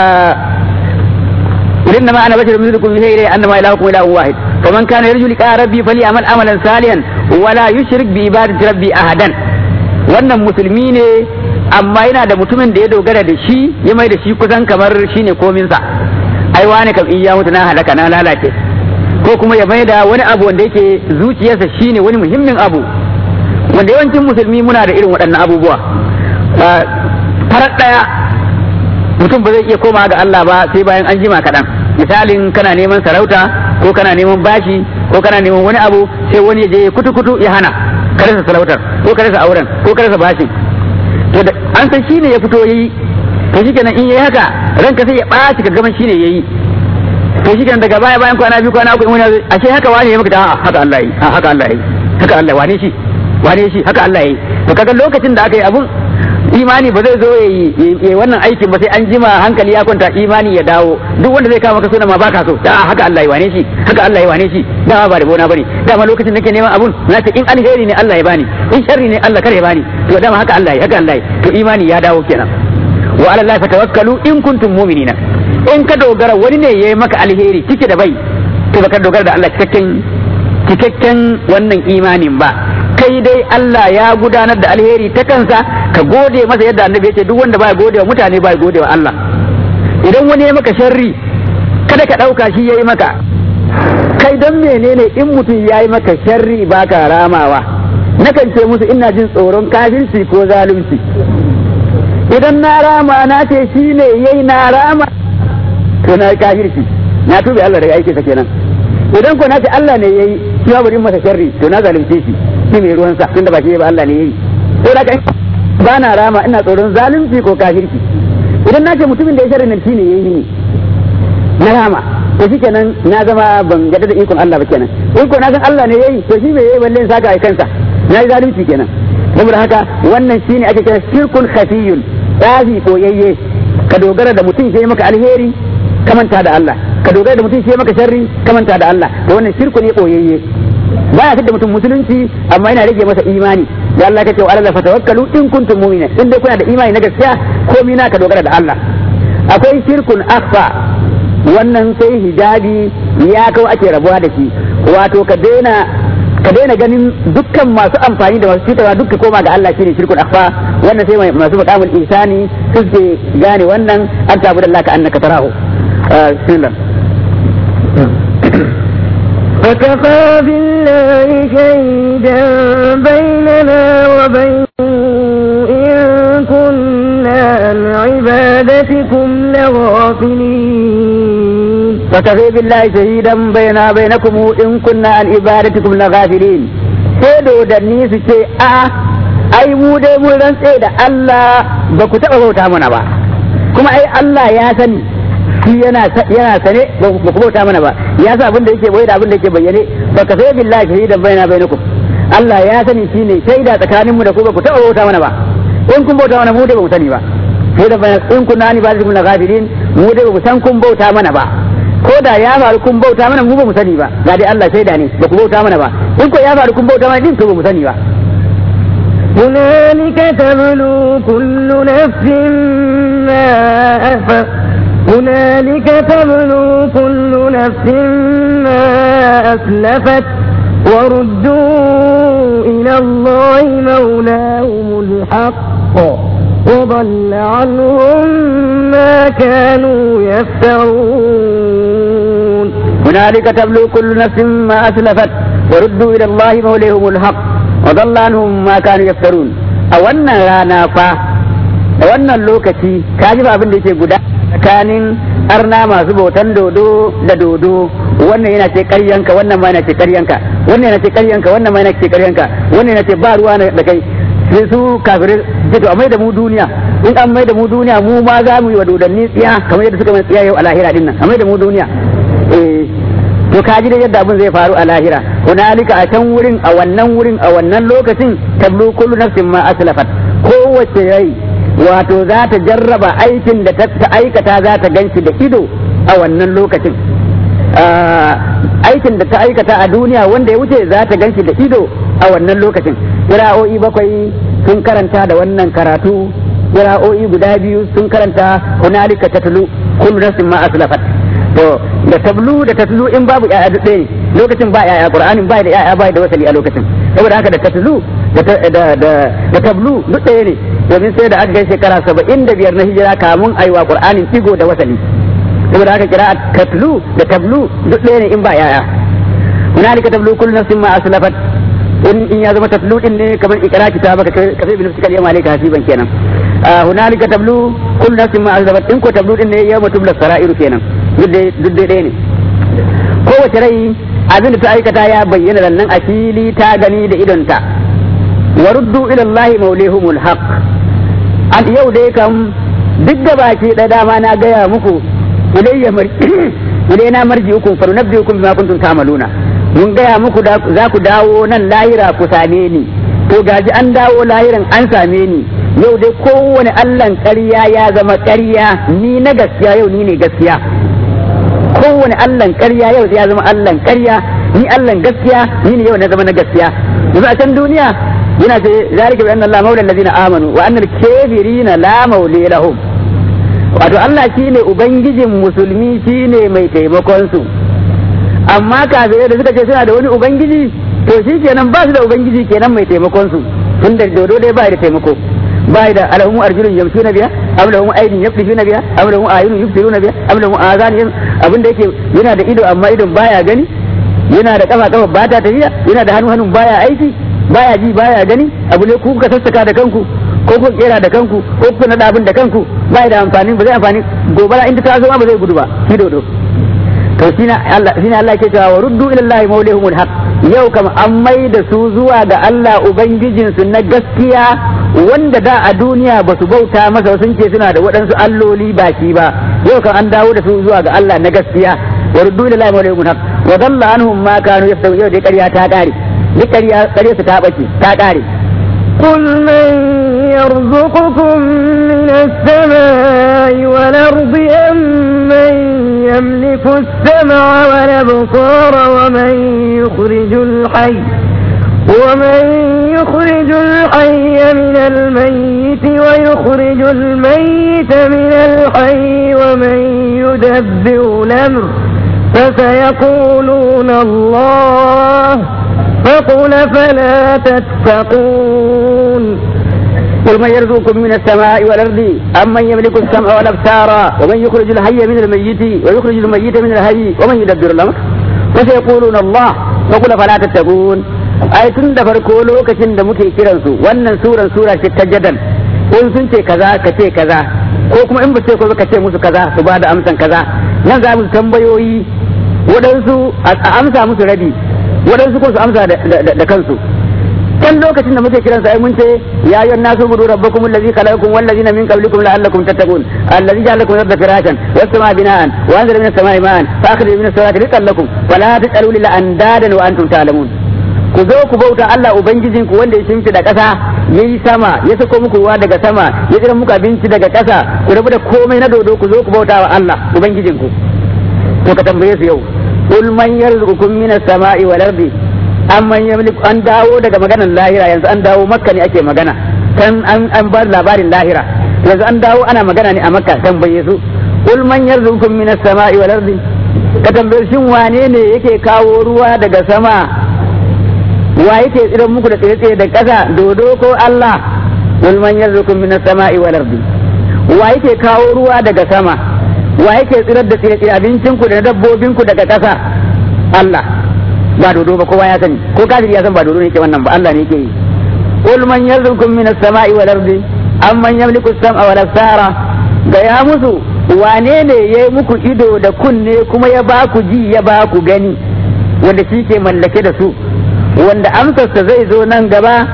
إنما ما أنا بشر مثلكم يوحي إلي أنما إلهكم إله واحد فمن كان يرجو لقاء ربي فليعمل عملا صالحا ولا يشرك بعبادة ربي أحدا wannan musulmi ne amma yana da mutumin da ya dogara da shi ya mai da shi kusan kamar shi ne kominsa ai wani kam in ya mutu na halaka na lalace ko kuma ya mai da wani abu wanda yake zuciyarsa shi ne wani muhimmin abu wanda yawancin musulmi muna da irin waɗannan abubuwa farar ɗaya mutum ba zai iya koma ga Allah ba sai bayan an jima kaɗan misalin kana neman sarauta ko kana neman bashi ko kana neman wani abu sai wani ya je kutu kutu ya hana ka rasa sarautar ko ka rasa auren ko ka rasa bashin to da an san shine ya fito yayi to shikenan in yayi haka ranka sai ya ɓaci ka gaban shine yayi to shikenan daga baya bayan kwana biyu kwana uku in wani ashe haka wani ya maka da haka Allah yi haka Allah yi haka Allah wane shi wane shi haka Allah yi to kaga lokacin da aka yi abun imani ba zai zo ya yi wannan aikin ba sai an jima hankali ya kwanta imani ya dawo duk wanda zai kama ka suna ma baka so da haka Allah ya wane shi haka Allah ya wane shi dama ba da bona bane dama lokacin nake neman abun na ce in alheri ne Allah ya bani in sharri ne Allah kare ya bani to dama haka Allah ya haka Allah ya to imani ya dawo kenan wa ala Allah fatawakkalu in kuntum mu'minina in ka dogara wani ne yayi maka alheri cike da bai to baka dogara da Allah cikakken cikakken wannan imanin ba kai dai Allah ya gudanar da alheri ta kansa ka gode masa yadda annabi ya ce duk wanda baya gode wa mutane baya gode wa Allah idan wani ya maka sharri kada ka ɗauka shi ya yi maka kai don menene in mutum ya yi maka sharri baka ramawa nakan ce musu ina jin tsoron kafirci ko zalunci idan na rama na ce shi ne yayi na rama to na kafirci na tube Allah daga aikinsa kenan idan ko na ce Allah ne yayi shi ma bari masa sharri to na zalunce shi shi mai ruwan sa tunda ba shi ba Allah ne yayi to da kai ba na rama ina tsoron zalunci ko kafirci idan na ce mutumin da ya sharri nan shi ne yayi ne na rama to shi kenan na zama ban gada da ikon Allah ba kenan in ko na san Allah ne yayi to shi me yayi balle saka ai kansa na yi zalunci kenan saboda haka wannan shine ake kira shirkun khafiyun tsafi koyayye ka dogara da mutum sai maka alheri ka manta da Allah ka dogara da mutum sai maka sharri ka manta da Allah to wannan shirku ne koyayye baya fitar da mutum musulunci amma yana rage masa imani da Allah kace wa Allah fatawakkalu in kuntum mu'minin in dai kuna da imani na gaskiya komai na ka dogara da Allah akwai shirkun akhfa wannan sai hijabi ya kawo ake rabuwa da shi wato ka daina ka daina ganin dukkan masu amfani da masu cutarwa dukka koma ga Allah shine shirkun akhfa wannan sai masu maqamul insani suke gane wannan an tabu da Allah ka annaka tarahu bismillah فكفى بالله شهيدا بيننا وبينكم إن كنا عن عبادتكم لغافلين فكفى بالله شهيدا بيننا وبينكم إن كنا عن عبادتكم لغافلين sai dodanni su ce a ai mu dai mun rantse da Allah ba ku taɓa bauta mana ba kuma ai Allah ya sani shi yana yana sane ba ku bauta mana ba ya sa abin da yake boye da abin da yake bayyane ba ka sai billahi shahidan baina bainakum Allah ya sani shine shaida tsakaninmu da ku ba ku taɓa bauta mana ba in kun bauta mana mu dai ba mu sani ba shahidan baina in kunna ni ba na ghafirin mu dai ba mu san kun bauta mana ba ko da ya faru kun bauta mana mu ba mu sani ba ga dai Allah shaida ne ba ku bauta mana ba in ko ya faru kun bauta mana din to ba mu sani ba هنالك تبلو كل نفس ما أفق هنالك تبلو كل نفس ما أسلفت وردوا إلى الله مولاهم الحق وضل عنهم ما كانوا يفترون هنالك تبلو كل نفس ما أسلفت وردوا إلى الله مولاهم الحق وضل عنهم ما كانوا يفترون أولا رانا فا أولا لوكتي كاجب أبن ديكي قدا tsakanin arna masu bautan dodo da dodo wannan yana ce karyanka wannan ma yana ce karyanka wannan yana ce karyanka wannan ma yana ce karyanka wannan yana ce ba ruwa da kai sai su kafirai ce to a mai da mu duniya in an mai da mu duniya mu ma za mu yi wa dodanni tsiya kamar yadda suka mai tsiya yau a lahira din nan a mai da mu duniya eh to ka ji da yadda abin zai faru a lahira hunalika a can wurin a wannan wurin a wannan lokacin tablu kullu nafsin ma aslafat kowace rai wato za ta jarraba aikin da ta aikata za ta ganshi da ido a wannan lokacin aikin da ta aikata a duniya wanda ya wuce za ta ganshi da ido a wannan lokacin kira'o'i bakwai sun karanta da wannan karatu kira'o'i guda biyu sun karanta hunalika tatlu kullu nafsin ma aslafat to da tablu da tatlu in babu yaya duk ɗaya ne lokacin ba yaya qur'anin ba da yaya ba da wasali a lokacin saboda haka da tatlu da da tablu duk ɗaya ne domin sai da aka kai shekara saba'in da biyar na hijira kamun aiwa qur'anin digo da wasali saboda haka kira tatlu da tablu duk ɗaya ne in ba yaya hunalika tablu kullu nafsin ma aslafat in in ya zama tatlu din ne kamar ikra kitabaka ka sai bin nafsika yawma alayka hasiban kenan hunalika tablu kullu nafsin ma aslafat in ko tablu din ne yawma tubla sara'iru kenan duk dai ɗaya ne kowace rai abin da ta aikata ya bayyana nan a fili ta gani da idonta wa ruddu ila Allah maulihumul haq an yau dai kam duk da baki da dama na gaya muku ilayya marji ilayna marji'ukum fa nunabbi'ukum bima kuntum ta'maluna mun gaya muku za ku dawo nan lahira ku same ni to gaji an dawo lahiran an same ni yau dai kowane allan ƙarya ya zama ƙarya ni na gaskiya yau ni ne gaskiya kowane allan ƙarya yau ya zama allan ƙarya ni allan gaskiya ni ne yau na zama na gaskiya yanzu a can duniya yana ce zalika bi anna Allah maula allazina amanu wa anna al-kafirina la mawli lahum wato Allah shine ubangijin musulmi shine mai taimakon su amma kafirai da suka ce suna da wani ubangiji to shi kenan ba su da ubangiji kenan mai taimakon su tun da dodo dai ba da taimako ba da alahum arjulun yamshuna biya am lahum aydin yaflishuna biya am lahum ayunun yubsiruna biya am lahum azan abin da yake yana da ido amma idon baya gani yana da kafa kafa ba ta tafiya yana da hannu hannun baya aiki baya ji baya gani abu ne ku kuka sassaka da kanku ko ku kera da kanku ko ku nada abin da kanku baya da amfani ba zai amfani gobara inda ta zo ba zai gudu ba shi dodo to shine Allah shine Allah ke cewa ruddu ila Allah mawlihumul haq yau kam an mai da su zuwa ga Allah ubangijin su na gaskiya wanda da a duniya ba su bauta masa sun ce suna da waɗansu alloli ba shi ba yau kam an dawo da su zuwa ga Allah na gaskiya wa ruddu ila Allah mawlihumul haq wa dalla anhum ma kanu yaftaru yau dai ƙarya ta ƙare duk ƙarya ƙarya su ta bace ta ƙare قل من يرزقكم من السماء والأرض أم من يملك السمع والأبصار ومن يخرج الحي ومن يخرج الحي من الميت ويخرج الميت من الحي ومن يدبر الأمر فسيقولون الله فقل فلا تتقون قل من يرزقكم من السماء والأرض أم من يملك السمع والأبصار ومن يخرج الحي من الميت ويخرج الميت من الحي ومن يدبر الأمر وسيقولون الله فقل فلا تتقون ai tun da farko lokacin da muke kiransu wannan suran sura ce ta jadal in sun ce kaza ka ce kaza ko kuma in ba ce ko ka ce musu kaza su ba da amsan kaza nan za mu tambayoyi waɗansu a amsa musu rabi waɗansu ko su amsa da kansu kan lokacin da muke kiran sai mun ce ya ayyuhan nasu budu rabbakum allazi khalaqakum wal ladina min qablikum la'allakum tattaqun allazi ja'ala lakum al-ardha firashan was samaa bina'an wa anzala minas samaa'i ma'an fa akhrij minas samawati rizqan lakum wa la taj'alu lillahi andadan wa antum ta'lamun ku zo ku bauta Allah ubangijin ku wanda ya shimfi da ƙasa yayi sama ya sako muku ruwa daga sama ya jira muku abinci daga ƙasa ku rabu da komai na dodo ku zo ku bauta wa Allah ubangijin ku to ka tambaye su yau qul man yarzuqukum minas samaa'i wal ardi amman yamliku an dawo daga maganar lahira yanzu an dawo makka ne ake magana kan an an bar labarin lahira yanzu an dawo ana magana ne a makka tambaye su qul man yarzuqukum minas samaa'i wal ardi ka tambaye shin wane ne yake kawo ruwa daga sama wa yake tsiran muku da tsaye da ƙasa dodo ko Allah qul man yarzuqukum minas samaa'i wal ardi wa yake kawo ruwa daga sama wa yake tsirar da tsire abincin ku da dabbobin ku daga ƙasa Allah ba dodo ba kowa ya sani ko kafiri ya san ba dodo ne ke wannan ba Allah ne yake yi qul man yarzuqukum minas samaa'i wal ardi amman yamliku as-sam'a wal absara ga ya musu wane ne ya yi muku ido da kunne kuma ya ba ku ji ya ba ku gani wanda shi ke mallake da su wanda amsarsa zai zo nan gaba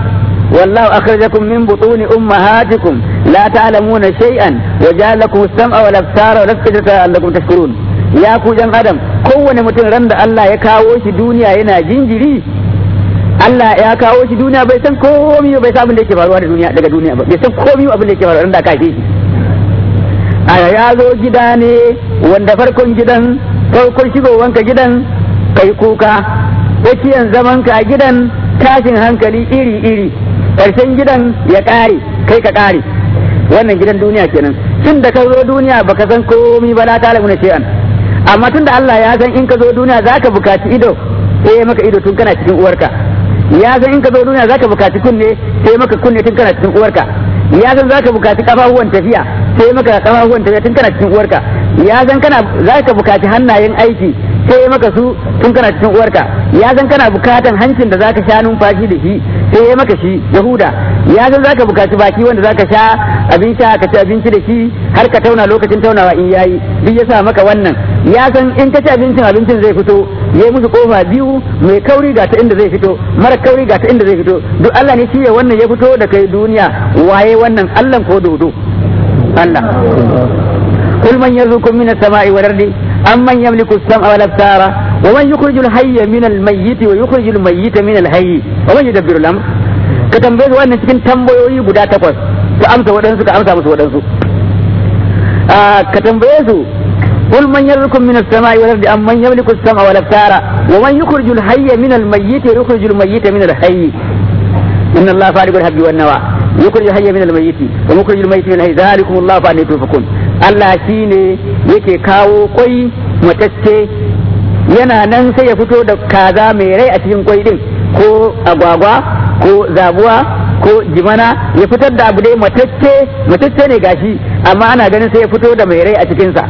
والله أخرجكم من بطون أمهاتكم لا تعلمون شيئا وجعل لكم السمع والأبصار والأفئدة لعلكم تشكرون يا كوجان آدم kowane mutum ran da Allah ya kawo shi duniya yana jinjiri Allah ya kawo shi duniya bai san komai bai san abin da yake faruwa da duniya daga duniya ba bai san komai abin da yake faruwa ran da aka haife shi a ya zo gida ne wanda farkon gidan farkon shigowanka gidan kai kuka tsakiyan zamanka a gidan tashin hankali iri iri karshen gidan ya ƙare kai ka ƙare wannan gidan duniya kenan tun da ka zo duniya baka san komai ba la ta'lamu na shay'an amma tun da Allah ya san in ka zo duniya zaka bukaci ido sai ya maka ido tun kana cikin uwarka ya san in ka zo duniya zaka bukaci kunne sai maka kunne tun kana cikin uwarka ya san zaka bukaci kafafuwan tafiya sai maka kafafuwan tafiya tun kana cikin uwarka ya san kana zaka bukaci hannayen aiki sai maka su tun kana cikin uwarka ya san kana bukatan hancin da zaka sha numfashi da shi sai ya maka shi yahuda ya san zaka bukaci baki wanda zaka sha abin sha ka ci abinci da shi har ka tauna lokacin taunawa in yayi duk ya sa maka wannan ya san in ka ci abincin abincin zai fito ya yi musu kofa biyu mai kauri ga ta inda zai fito mara kauri ga ta inda zai fito duk Allah ne shi ya wannan ya fito da kai duniya waye wannan Allah ko dodo Allah kul man yarzukum minas sama'i wal ardi amman yamliku as-sam'a wal absara wa man yukhrijul hayya min al-mayyit wa yukhrijul mayyita min al-hayy wa man yudabbiru al-amr ka tambaye su wannan cikin tambayoyi guda takwas ka amsa waɗansu ka amsa musu waɗansu ka tambaye su قل من يرزقكم من السماء والأرض أم من يملك السمع والأبصار ومن يخرج الحي من الميت ويخرج الميت من الحي إن الله فارق الحب والنوى يخرج الحي من الميت ومخرج الميت من الحي ذلكم الله فأني توفقون Allah shi ne yake kawo kwai matacce yana nan sai ya fito da kaza mai rai a cikin kwai din ko agwagwa ko zabuwa ko jimana ya fitar da abu dai matacce matacce ne gashi amma ana ganin sai ya fito da mai rai a cikinsa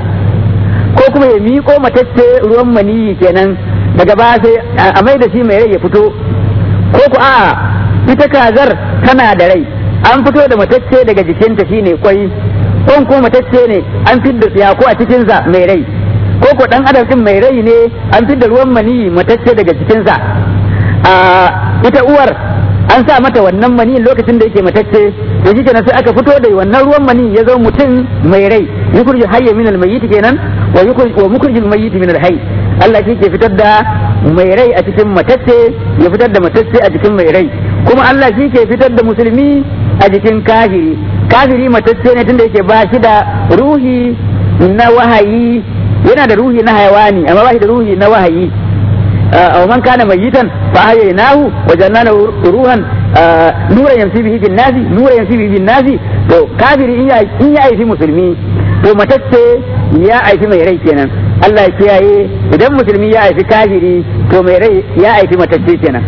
ko kuma ya miƙo matacce ruwan maniyi kenan daga ba sai a mai da shi mai rai ya fito ko ku a ita kazar tana da rai an fito da matacce daga jikinta shine kwai kon ko matacce ne an fidda tsiya ko a cikinsa mai rai ko ko dan adam din mai rai ne an fidda ruwan maniyi matacce daga cikinsa a ita uwar an sa mata wannan mani lokacin da yake matacce to shi kenan sai aka fito da wannan ruwan mani ya zo mutum mai rai yukurji hayya min almayyit kenan wa yukurji wa mukrijil mayyit min alhayy Allah shi ke fitar da mai rai a cikin matacce ya fitar da matacce a cikin mai rai kuma Allah shi ke fitar da musulmi a jikin kafiri kafiri matacce ne tunda yake ba shi da ruhi na wahayi yana da ruhi na hayawani amma ba shi da ruhi na wahayi أو من كان ميتا فأحييناه وجعلنا له روحا نورا يمشي به في الناس نورا يمشي به في الناس to kafiri in ya aifi musulmi to matacce ya aifi mai rai kenan Allah ya kiyaye idan musulmi ya aifi kafiri to mai rai ya aifi matacce kenan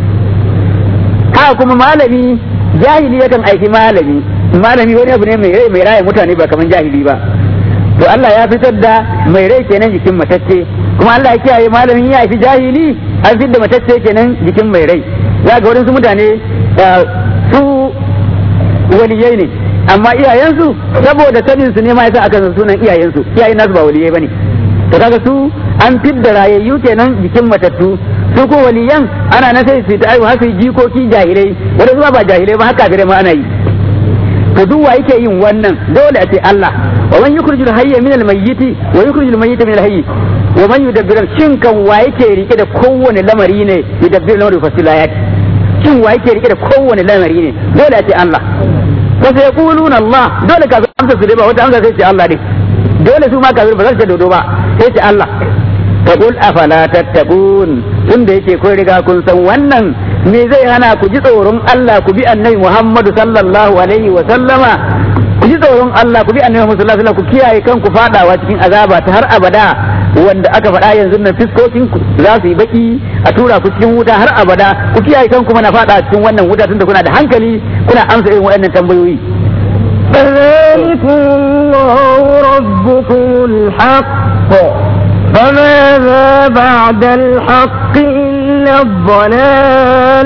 haka kuma malami jahili yakan aifi malami malami wani abu ne mai rai mai raya mutane ba kamar jahili ba to Allah ya fitar da mai rai kenan jikin matacce kuma Allah ya kiyaye malamin ya haifi jahili an fitar da matacce kenan jikin mai rai za ga wadansu mutane su waliyai ne amma iyayensu saboda sanin su ne ma yasa aka san sunan iyayensu iyayen nasu ba waliyai bane to kaga su an fidda rayayyu kenan jikin matattu su ko waliyan ana na sai su ta aiwa haka jikoki jahilai wanda zuwa ba jahilai ba haka gare ma ana yi to duk wa yake yin wannan dole a ce Allah wa man yukhrijul hayya min al mayyiti wa yukhrijul mayyita min al hayyi wa man yudabbiru shin kan wa yake rike da kowane lamari ne yudabbiru lamari fasilayat shin wa yake rike da kowane lamari ne dole a ce Allah fa sai yaquluna Allah dole ka amsa su dai ba wata amsa sai ce Allah ne dole su ma kafir ba za su ce dodo ba sai ce Allah fa qul afala tattaqun tunda yake kun riga kun san wannan me zai hana ku ji tsoron Allah ku bi annabi Muhammadu sallallahu alaihi wa sallama ku ji tsoron Allah ku bi annabi Muhammadu sallallahu alaihi wa sallam ku kiyaye kanku fadawa cikin azaba ta har abada wanda aka faɗa yanzu nan fiskokin ku za su yi baki a tura ku cikin wuta har abada ku kiyaye kanku mana fada cikin wannan wuta tunda kuna da hankali kuna amsa irin waɗannan tambayoyi فذلكم الله ربكم الحق فماذا بعد الحق إلا الضلال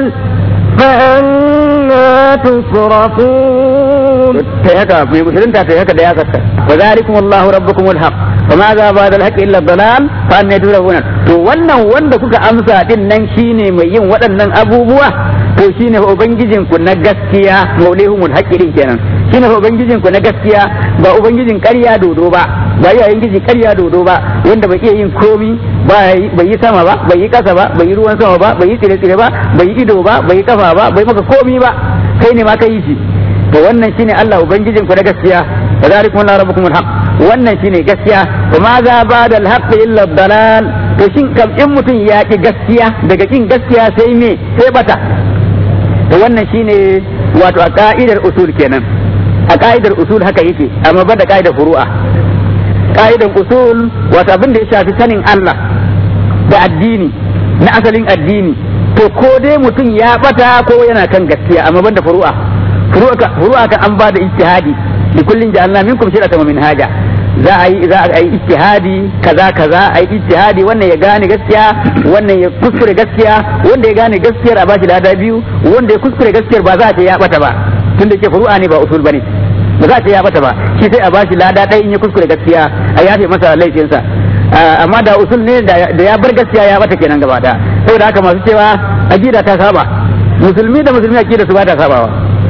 فأنا تصرفون تهكا في مسلم تهكا دياكا وذلكم الله ربكم الحق وماذا بعد الحق إلا الضلال فأنا تصرفون to wannan wanda kuka amsa din nan shine mai yin waɗannan abubuwa to shine fa ubangijin ku na gaskiya maulihumul haqqin kenan shine fa ubangijin ku na gaskiya ba ubangijin ƙarya dodo ba ba yayin giji ƙarya dodo ba wanda bai iya yin komi bai yi sama ba bai yi ƙasa ba bai yi ruwan sama ba bai yi tsire-tsire ba bai yi ido ba bai yi kafa ba bai maka komi ba kai ne ma ka yi shi to wannan shine Allah ubangijin ku na gaskiya kadhalikum Allah rabbukum alhaq wannan shine gaskiya wa ma za ba'da alhaq illa dalal to shin kam in mutum ya ki gaskiya daga kin gaskiya sai me sai bata to wannan shine wato a ka'idar usul kenan a ka'idar usul haka yake amma ba da ka'idar furu'a ka'idar usul wato abin da ya shafi sanin Allah da addini na asalin addini to ko dai mutum ya bata ko yana kan gaskiya amma banda furu'a furu'a kan an ba da ijtihadi li kullin ja'alna minkum shir'atan wa minhaja za a yi za a yi ijtihadi kaza kaza a yi ijtihadi wannan ya gane gaskiya wannan ya kuskure gaskiya wanda ya gane gaskiyar a bashi lada biyu wanda ya kuskure gaskiyar ba za a ce ya bata ba tunda ke furu'a ne ba usul bane ba za a ce ya bata ba shi sai a bashi lada ɗaya in ya kuskure gaskiya a yafe masa laifinsa amma da usul ne da ya bar gaskiya ya bata kenan gaba da saboda haka masu cewa aqida ta saba musulmi da musulmi aqida su ba ta sabawa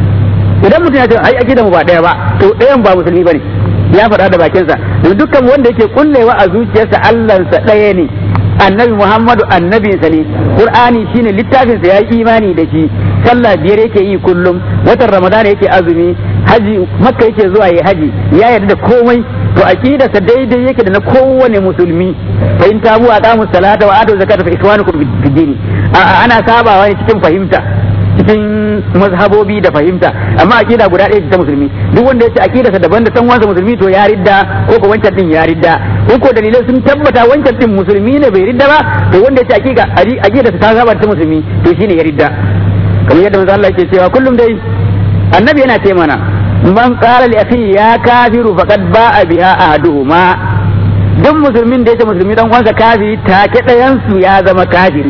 idan mutum ya ce ai aqida mu ba daya ba to ɗayan ba musulmi bane ya faɗa da bakinsa don dukkan wanda yake kullewa a zuciyarsa Allahnsa ɗaya ne annabi Muhammadu annabinsa ne Qur'ani shine littafinsa ya yi imani da shi sallah biyar yake yi kullum watan Ramadana yake azumi haji makka yake zuwa yi haji ya yarda da komai to aqidarsa daidai yake da na kowane musulmi fa in tabu aqamu salata wa atu zakata fa ikwanukum fi dini ana sabawa ne cikin fahimta cikin mazhabobi da fahimta amma aqida guda ɗaya ce ta musulmi duk wanda ya ce aqidarsa daban da san wansa musulmi to ya ridda ko ko wancan din ya ridda in ko dalilai sun tabbata wancan din musulmi ne bai ridda ba to wanda ya ce aqida aqidarsa ta saba ta musulmi to shine ya ridda kamar yadda manzo Allah yake cewa kullum dai annabi yana ce mana man qala li akhi ya kafiru faqad ba'a biha ahaduhuma duk musulmin da yake musulmi dan uwansa kafiri take ɗayan su ya zama kafiri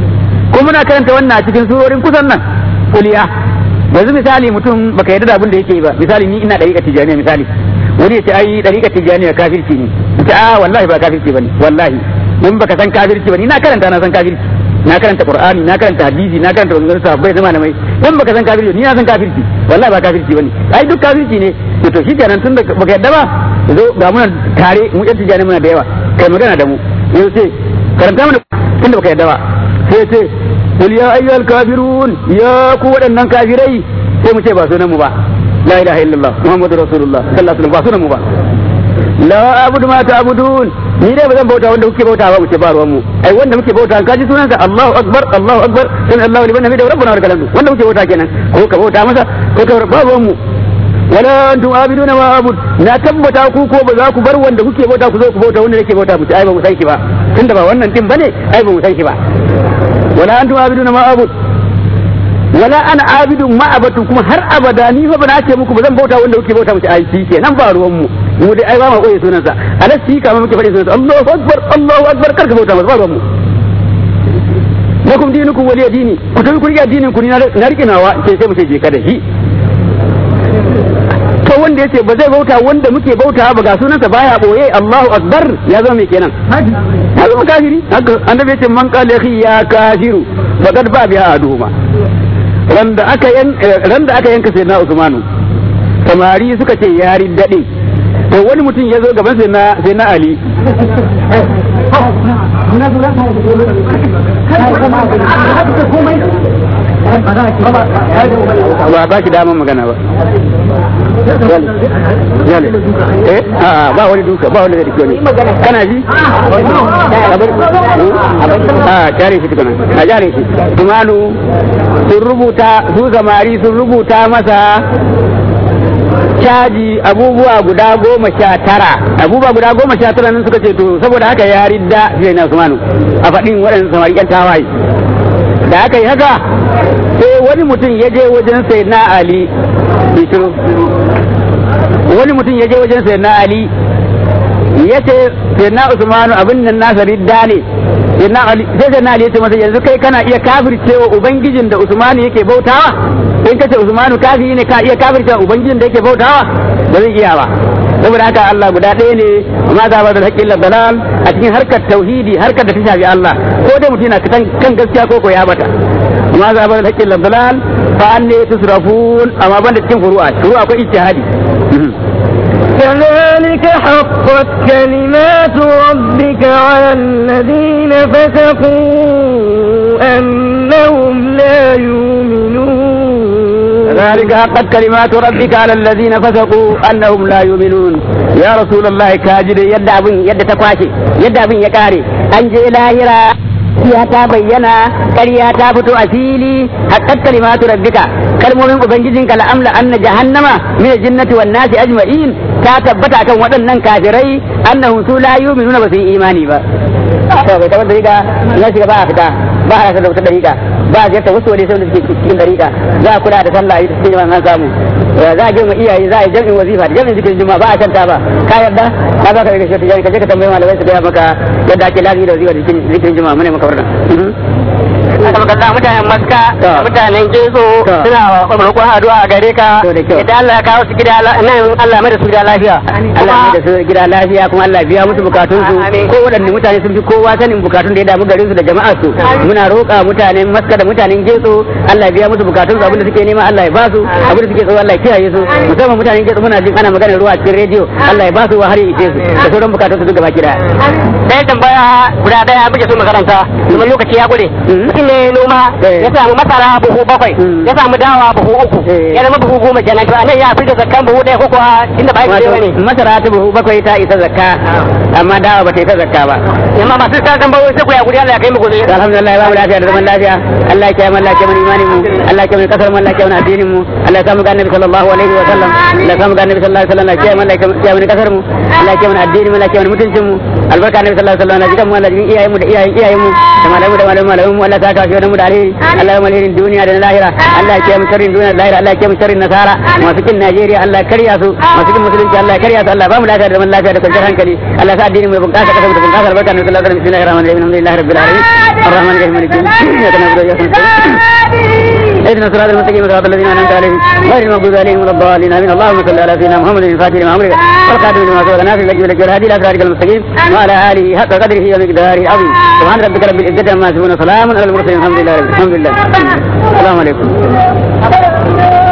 ko muna karanta wannan a cikin surorin kusan nan kuliya yanzu misali mutum baka yarda da abin da yake ba misali ni ina dariƙa tijaniya misali wani ya ce ai dariƙa tijaniya kafirci ne ce a wallahi ba kafirci bane wallahi in baka san kafirci bane ina karanta na san kafirci na karanta qur'ani na karanta hadisi na karanta maganganun sahabbai zama mai in baka san kafirci ni na san kafirci wallahi ba kafirci bane ai duk kafirci ne to to shikenan tun da baka yadda ba zo ga muna tare mu yan tijani muna da yawa kai magana da mu yau sai karanta mana tun da baka yadda ba sai ce qul ya ayyuhal kafirun ya ku waɗannan kafirai sai mu ce ba sunan mu ba la ilaha illallah muhammadur rasulullah sallallahu alaihi wasallam ba sunan mu ba la abudu ma ta'budun ni dai ba zan bauta wanda kuke bauta ba mu ce ba ruwan mu ai wanda muke bauta ka ji sunansa Allahu akbar Allahu akbar sami Allahu liman hamida rabbuna wa lakal hamdu wanda muke bauta kenan ko ka bauta masa ko ka ba ruwan mu wala antum abiduna ma abud na tabbata ku ko ba za ku bar wanda kuke bauta ku zo ku bauta wanda yake bauta mu ce ai ba mu san shi ba tunda ba wannan din bane ai ba mu san shi ba wala antum abiduna ma abud wala ana abidun ma abatun kuma har abada ni fa ba na ce muku ba zan bauta wanda kuke bauta mu ce ai shi kenan ba ruwan mu mu dai ai ba ma koyi sunansa alas shi kama muke faɗi sunansa Allahu akbar Allahu akbar karka bauta masa ba ruwan mu lakum dinukum waliya dini ku tafi ku rike addinin ku ni na rike nawa ke sai mu ce je ka da shi to wanda yace ba zai bauta wanda muke bauta ba ga sunansa baya boye Allahu akbar ya zama mai kenan ya zama kafiri haka annabi yace man qala akhi ya kafiru faqad ba biha aduhuma ran da aka yan ran da aka yanka sayyidina Usmanu samari suka ce yari dade to wani mutum ya zo gaban sai na sai na Ali ba ba shi daman magana ba yale eh a ba wani duka ba wani da dike wani kana ji a jare shi tukuna a jare shi tumanu sun rubuta su zamari sun rubuta masa caji abubuwa guda goma sha tara abubuwa guda goma sha tara nan suka ce to saboda haka ya ridda sai na Usmanu a faɗin waɗannan samari ƴan tawaye da aka yi haka sai wani mutum ya je wajen sai na Ali bishiro wani mutum ya je wajen sai na Ali ya ce sai na Usmanu abin nan nasa ridda ne sai sai na Ali ya ce masa yanzu kai kana iya kafircewa ubangijin da Usmanu yake bautawa in kace Usmanu kafiri ne ka iya kafircewa ubangijin da yake bautawa ba zai iya ba saboda haka Allah guda ɗaya ne amma za ba da haƙƙin dalal a cikin harkar tauhidi harkar da ta shafi Allah ko dai mutum yana kan gaskiya ko ko ya bata amma za ba da haƙƙin dalal fa an ne tusrafun amma ban da cikin furu'a furu'a akwai ijtihadi كذلك حقت كلمات ربك على الذين فسقوا أنهم لا يؤمنون كذلك حقت كلمات ربك على الذين فسقوا انهم لا يؤمنون يا رسول الله كاجد يد ابن يد تكواشي يد ابن يكاري انجي لاهرا ya ta bayyana ƙarya ta fito a fili haqqat kalimatu rabbika kalmomin ubangijinka la amla anna jahannama min jinnati wan nasi ajma'in ta tabbata kan waɗannan kafirai annahum su la yu'minuna ba su yi imani ba to bai tabbata riga na shiga ba a fita ba a rasa da wata dariƙa ba a ziyarta wasu wani sai da suke cikin dariƙa za a kula da sallah ita cikin an samu za a girma iyaye za a yi jami'in wazifa da jami'in zikirin juma'a ba a canta ba ka yarda ka za ka rage shi ka je ka tambayi malamai su gaya maka yadda ake lafiya da wazifa da zikirin juma'a mune maka wannan albarka mutanen maska To. mutanen gezo To. suna roƙon addu'a a gare ka To, da kyau. idan Allah ya kawo su gida la- nan Allah mai da su gida lafiya Allah ya da su gida lafiya kuma Allah biya musu bukatun su Amin. ko waɗanne mutane sun fi kowa sanin bukatun da ya damu garin su da jama'ar su muna roƙa mutanen Maska da mutanen Getso Allah ya biya musu bukatun su abinda suke nema Allah ya ba su abinda suke tsoro Allah ya kiyaye su musamman mutanen Getso muna jin ana maganar ruwa a cikin rediyo Allah ya ba su har ya ishe su da sauran bukatun su duk gaba ki daya ɗaya tambaya guda ɗaya muke so makaranta domin lokaci ya gure Mm. mutum ne noma Eh. ya samu masara buhu bakwai Mm. ya samu dawa buhu uku Eh. ya zama buhu goma kenan to anan ya fi da zakkan buhu ɗaya ko kuwa inda ba ya wato ne masara ta buhu bakwai ta isa zakka amma dawa ba ta isa zakka ba amma masu sa tambayoyi sai ku ya guri Allah ya kai mu gobe alhamdulillah ba mu lafiya da zaman lafiya Allah ya kiyaye mu Allah ya kiyaye mu imanin mu Allah ya kiyaye mu kasar mu Allah ya kiyaye mu addinin mu Allah ya samu ga annabi sallallahu alaihi wa sallam Allah ya samu ga annabi sallallahu alaihi wa sallam Allah ya kiyaye mu Allah ya kiyaye mu kasar mu Allah ya kiyaye mu addinin mu Allah ya kiyaye mu mutuncin mu albarka annabi sallallahu alaihi wa sallam Allah ya jikan mu Allah ya jikan iyayen mu da iyayen iyayen mu da malamu da malamu malamu mu Allah ya saka shi mu da alheri Allah ya malhirin duniya da na lahira Allah ya kiyaye mu sharrin duniya da lahira Allah ya kiyaye mu sharrin nasara masu kin Najeriya Allah ya karya su masu kin musulunci Allah ya karya su Allah ya ba mu lafiya da zaman lafiya da kwanciyar hankali Allah ya sa addinin mu ya bunƙasa kasar mu ta bunƙasa albarka annabi sallallahu alaihi wa sallam bismillahir rahmanir rahim alhamdulillahi rabbil alamin الرحمن الرحيم مالك يوم الدين اياك نعبد واياك نستعين اهدنا الصراط المستقيم صراط الذين انعمت عليهم غير المغضوب عليهم ولا الضالين امين اللهم صل على سيدنا محمد الفاتح لما امرك والقادم لما سبق ناصر لك ولك والهادي الى صراطك المستقيم وعلى اله حق قدره ومقداره العظيم سبحان ربك رب العزه عما يصفون وسلام على المرسلين الحمد لله رب الحمد لله السلام عليكم